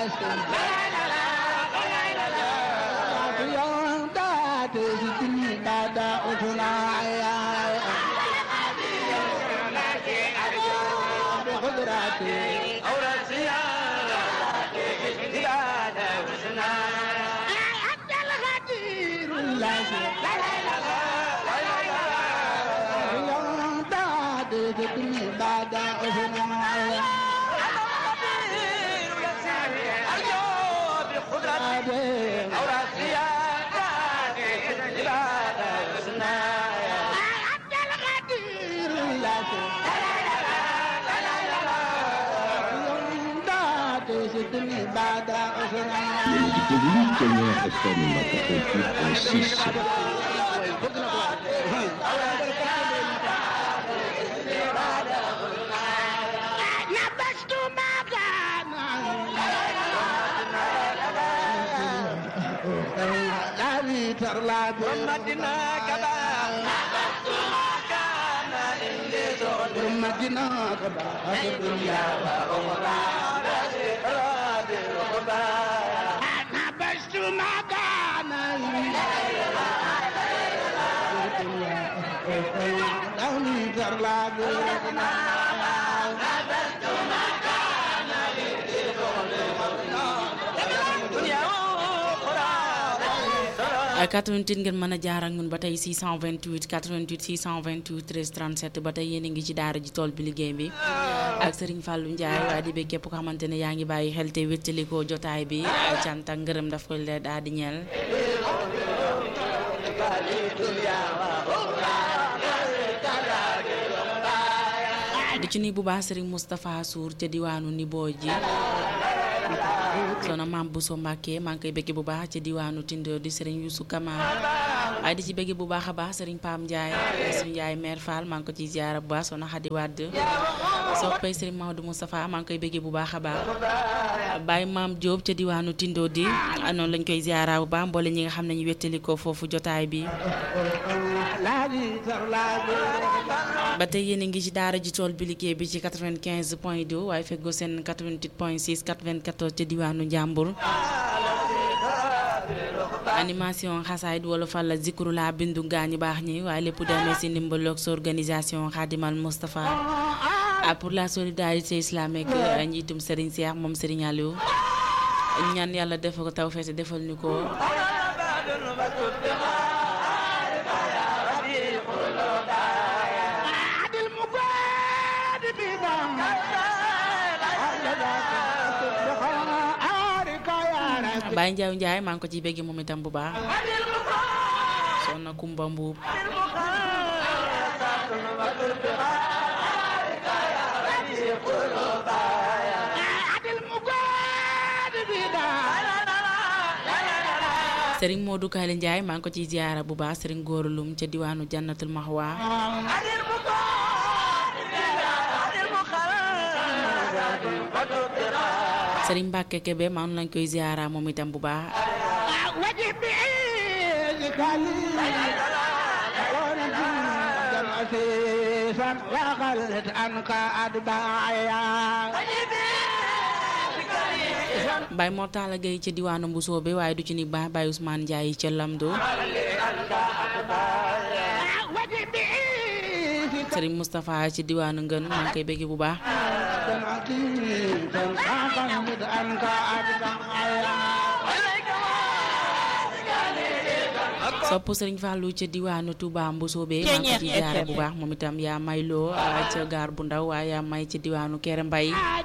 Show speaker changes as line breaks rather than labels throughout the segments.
yéen di déglu Ténère FM 88.6
88 ngeen mën a jaar ak ñun ba tey 628 88 628 13 37 ba tey yéen a ngi ci daara ji tool bi liggéey bi ak Serigne Fallou Ndiaye waaye di bëgg képp ko xamante ne yaa ngi bàyyi xel te wéttalikoo jotaay bi cant ak ngërëm daf ko leen daal di ñeel. di ci ni bu baax Serigne Moustapha Sour ca diwaanu Nibo ji. soxna maam Bousso Mbacke maa ngi koy bëgg bu baax ci diwaanu Tindo di Serigne Youssou Kama waaye di ci bëgg bu baax a baax Serigne Pam Ndiaye suñu yaay mère Fall maa ngi ko ciy ziara bu baax soxna Xadi Wàdd soppay Serigne Maodo Moustapha maa ngi koy bëgg bu baax a baax Baye maam Diop ca diwaanu Tindo di noonu lañ koy ziara bu baax mboole ñi nga xam ne ñu wettali ko foofu jotaay bi ba tey yéen a ngi ci daara ji tool bi liggéey bi ci 95 point 2 waaye feggoo seen 88 point 6 94 ca diwaanu Njàmbur animation xasaayid wala fal la zikru la bindu gaañu baax ñi waaye lépp demee si ndimbaloog sa organisation Khadimal Moustapha pour la solidarité islamique njiitum Serigne Cheikh moom Serigne Aliou ñaan yàlla def ko taw feete defal ñu ko Baye Ndiaye Ndiaye maa ngi ko ciy bëgg moom itam bu baax soxna Kumba Mbuub Serigne Modou Kaale Ndiaye maa ngi ko ciy ziyaara bu baax Serigne Góoru Lum ca diwaanu Jannatul Mahwa Serigne Mbacke Kebe maa ngi lañ koy ziyaara moom itam bu baax Baye Mortala Gueye ca diwaanu Mbusoo bi waaye du ci ni baax Baye Ousmane Ndiaye ca Lamdo Serigne Moustapha ci diwaanu Ngën maa ngi koy bëgg bu baax sopp Serigne Fallou ca diwaanu Touba Mbusoobe maa ngi ko ci jaare bu baax moom itam yaa may loo ca gaar bu ndaw waaye yaa may ca diwaanu Kéré Mbay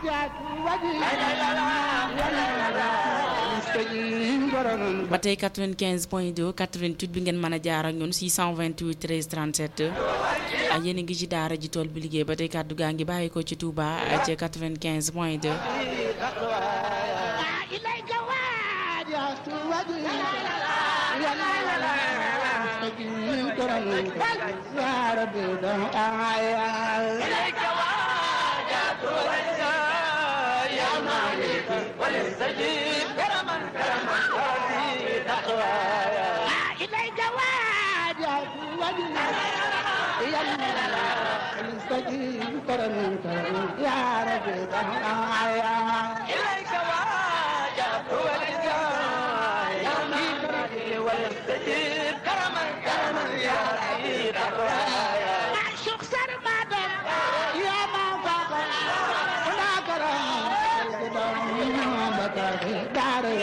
ba tey 95 point 2 88 bi ngeen mën a jaar ak ñun 628 13 37 ak yéen a ngi ci daara ji tool bi liggéey ba tey kàddu gaa ngi bàyyi ko ci Touba ca 95 point 2
يا ربي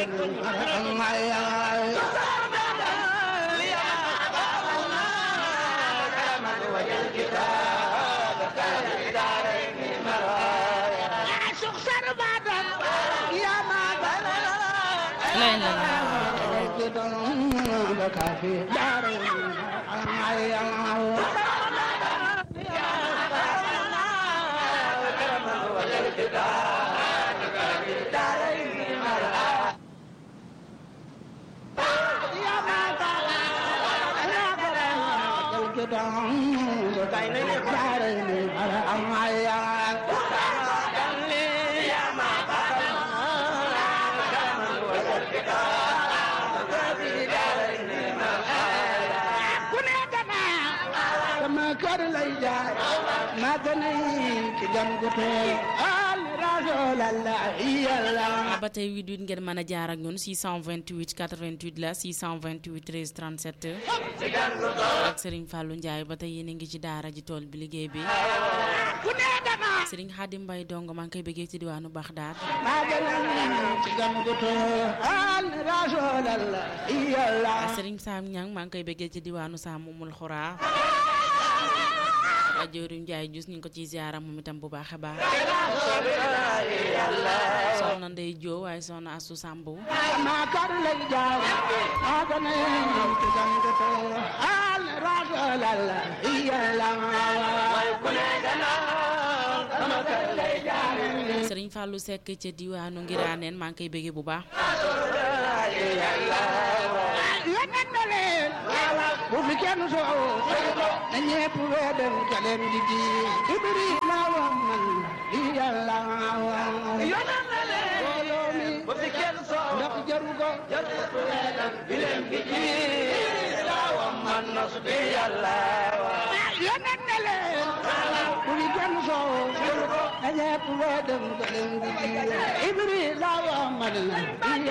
lay la la ba tey 88 ngeen mën a jaar ak ñun 628 88 la 628 13 37 ak Serigne Fallou Ndiaye ba tey yéen a ngi ci daara ji tool bi liggéey bi Serigne Khadim Mbaye dong maa ngi koy bëggee ci diwaanu Baxdaad Serigne Sam Niang maa ngi koy bëggee ci diwaanu Sam Mumul Xuraa Joorim Njaay jus ñu ngi ko ciy ziara moom itam bu baax a baax soxna Ndey Joo waaye soxna Asu Sambu Sëriñ Fàllu Sekk ca diwaanu Ngiraaneen maa ngi koy bëggee bu baax
bu fi kenn soow na ñepp weedal ka leen di ji Ibrahima wax man li yàlla wax mbooloo mi ndax jaru ko di leen di ji wax man nas bi yàlla yonent ne leen bu fi kenn soow na ñepp weedal ka leen di ji Ibrahima wax man